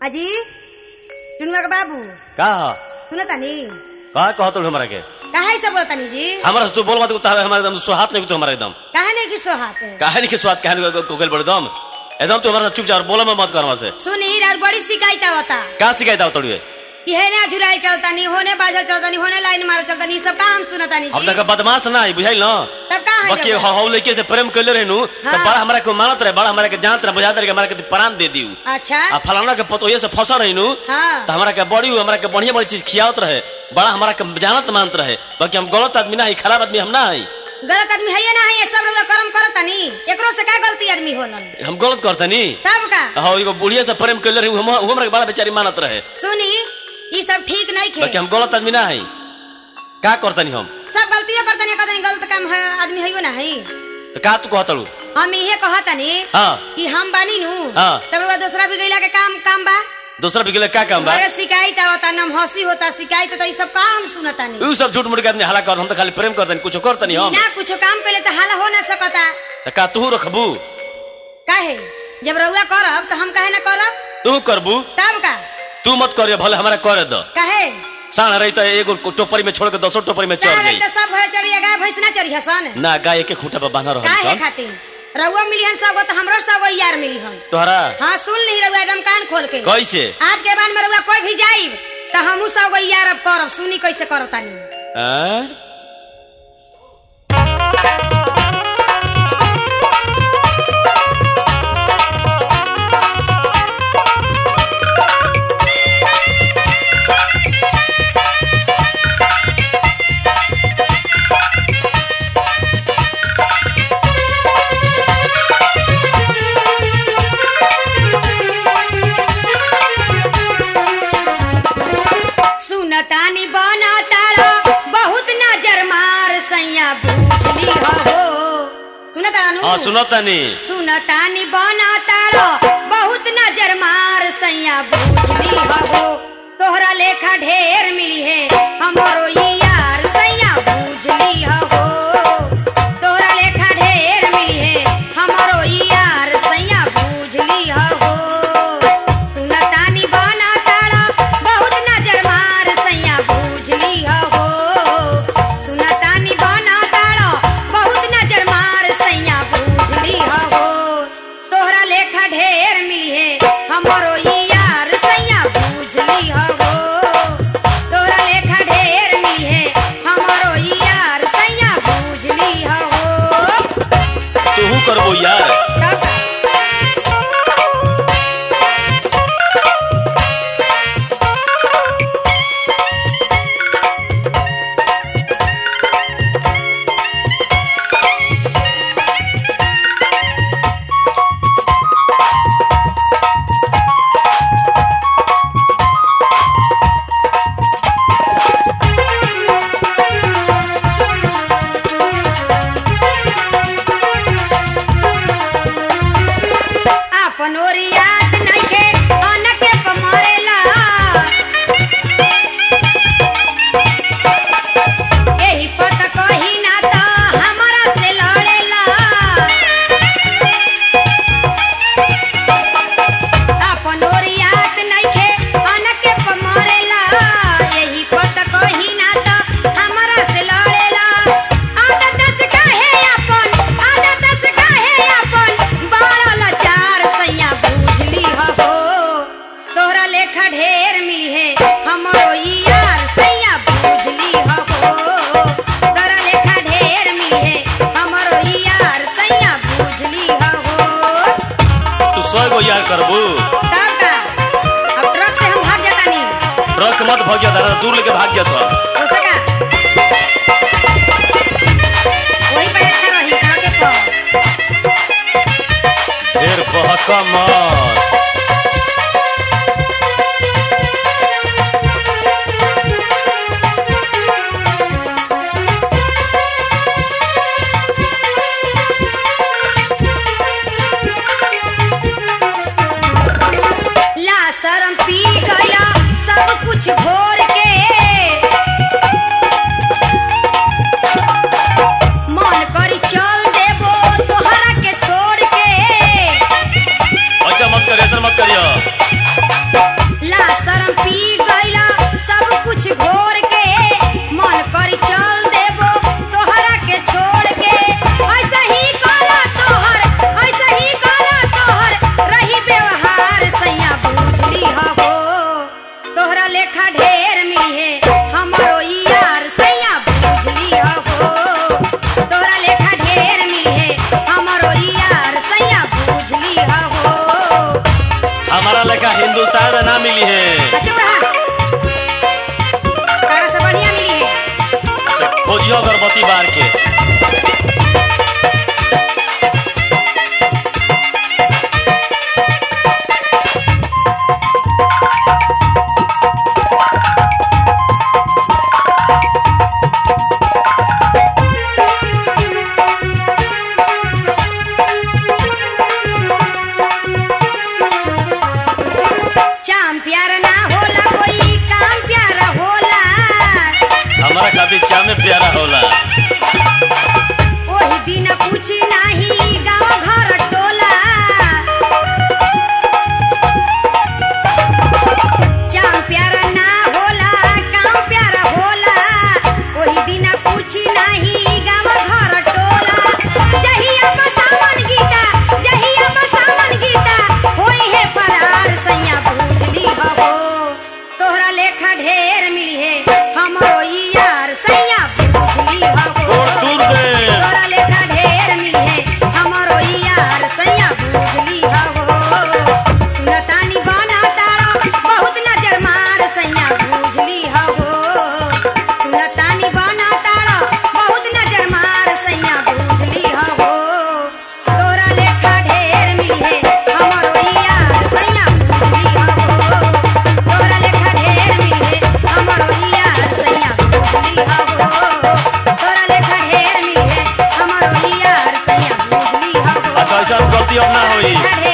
अजी टुनुआ के बाबू का सुनो तनी का कहत हमरा के काहे से बोलतनी जी हमरा से तू बोल मत कुत्ता हमारा एकदम सुहात नहीं कुत्ता हमारा एकदम काहे नहीं किसो हाथ है काहे नहीं के स्वाद काहे नहीं को गल बड़े दम एकदम तू हमारा चुपचाप बोला में मत कर हमरा से सुनी और बड़ी शिकायत आवता का शिकायत आओ तोड़िए कि है ना झुराई चलतानी होने बाजल चलतानी होने लाइन मार चलतानी सब काम सुनतानी अब जी तक बदमाश ना बुझाइल ना तब का है बाकी जब? हौ लड़के से प्रेम कैले रहनु तो हाँ। बड़ा हमरा को मानत रहे बड़ा हमरा के जानत रहे बुझात रहे कि हमरा के प्राण दे दियो अच्छा आ फलाना के पतोये से फंसा रहनु हाँ तो हमरा के बड़ी हमरा के बढ़िया बढ़िया चीज खियावत रहे बड़ा हमरा के जानत मानत रहे बाकी हम गलत आदमी ना है खराब आदमी हम ना है गलत आदमी है या ना है ये सब लोग कर्म करतानी एकरो से का गलती आदमी होलन हम गलत करतनी तब का हाँ एगो बुढ़िया से प्रेम कैले रही हम हम हमरा के बड़ा बेचारी मानत रहे सुनी ये सब ठीक नहीं खे बाकी हम गलत आदमी ना है का करतनी हम सब गलतियां करतनी कहतनी गलत काम है आदमी है ना है तो का तू कहतलू हम इहे कहतनी हाँ कि हम बानी नु हाँ। तब रउआ दूसरा भी गईला के काम काम बा दूसरा भी गेले का काम बा अरे शिकायत आवता नम हंसी होता शिकायत होता ये सब काम सुनतानी उ सब झूठ मूठ के आदमी हला कर हम तो खाली प्रेम करतनी कुछ करतनी हम बिना कुछ काम पहले तो हाला हो ना सकता तो का तू रखबू काहे जब रउआ करब तो हम काहे ना करब तू करबू तब का तू मत करियो भले हमरा करे द काहे साण रही तो एगो टोपरी में छोड़ के दसो टोपरी में चढ़ चाहे जाई तो सब घर चढ़िया गाय भैंस ना चढ़िया सन ना गाय के खूंटा पर बांधा रहल काहे सन खातिर रउआ मिली हन सब तो हमरो सब यार मिली हन तोहरा हाँ सुन ली रउआ एकदम कान खोल के कैसे आज के बाद में रउआ कोई भी जाइब तो हमू सब यार अब करब सुनी कैसे करब तानी आँ? सुनतानी बना तारा बहुत नजर मार सैया बूझली हो सुनता हाँ सुनतनी सुनतानी बना तारा बहुत नजर मार सैया बूझली हो तोहरा लेखा ढेर मिली है हमरो ई यार सैया बूझली हो तोहरा लेखा ढेर मिली है हमरो ई यार सैया बूझली हो सुनतानी बना तारा बहुत नजर मार सैया बूझली हो सुनतानी बना तारा बहुत नजर मार सैया बूझली हो तोहरा लेखा ढेर मिली है हमरो ई यार सैया बूझली हो तोहरा लेखा ढेर मिली है हमरो ई यार सैया बूझली हो तू करबो यार अपन ओरी याद नइखे अनके पमरेला एही पत कही ना त हमरा से लड़ेला अपन ओरी याद नइखे अनके पमरेला एही पत कही ना त हमरा से लड़ेला आदत से काहे अपन आदत से काहे अपन बारल चार सैया बूझली हो तोहरा लेखा ढेर मिली है हमरो ई यार सैया बूझली हो तोहरा लेखा ढेर मिली है हमरो ई यार सैया बूझली हो तू सौ गो यार करबू तब का अब ट्रक से हम भाग जाता नहीं ट्रक से मत भागिया दादा दूर लेके भाग गया सब हो सका वही पर अच्छा रही ट्रक पर ढेर बहका मत ला शरम पी गया सब कुछ घोर के मन करी चल देबो तोहरा के छोड़ के अच्छा मत करिए ऐसा मत करिए हमारा लेखा हिंदुस्तान में ना मिली है चुप रहा तारा से बढ़िया मिली है अच्छा, खोजियो अगरबत्ती बार के चाम प्यार ना होला कोई काम प्यार होला हमारा खातिर चामे प्यारा होला ओही दिन पूछी नाही गाँव घर टोला चाम प्यार ना होला काम प्यार होला ओही दिन पूछी नाही गाँव घर टोला जहिया बसावन गीता जहिया बसावन गीता होई है फरार सैया बुझली हबो तोहरा लेखा ढेर मिली है हमरो ई यार सैया बुझली हबो छोड़ दूर दे तोरा लेखा ढेर मिले हमरो ई यार सैया बुझली हवो सुनतानी बना तारा बहुत नजर मार सैया बुझली हवो सुनतानी बना तारा बहुत नजर मार सैया बुझली हवो तोरा लेखा ढेर मिले हमरो ई यार सैया बुझली हवो तोरा लेखा ढेर मिले हमरो ई यार सैया बुझली हवो तोरा लेखा ढेर मिले हमरो ई यार सैया बुझली हवो अच्छा ऐसा गलती अब ना होई ढेर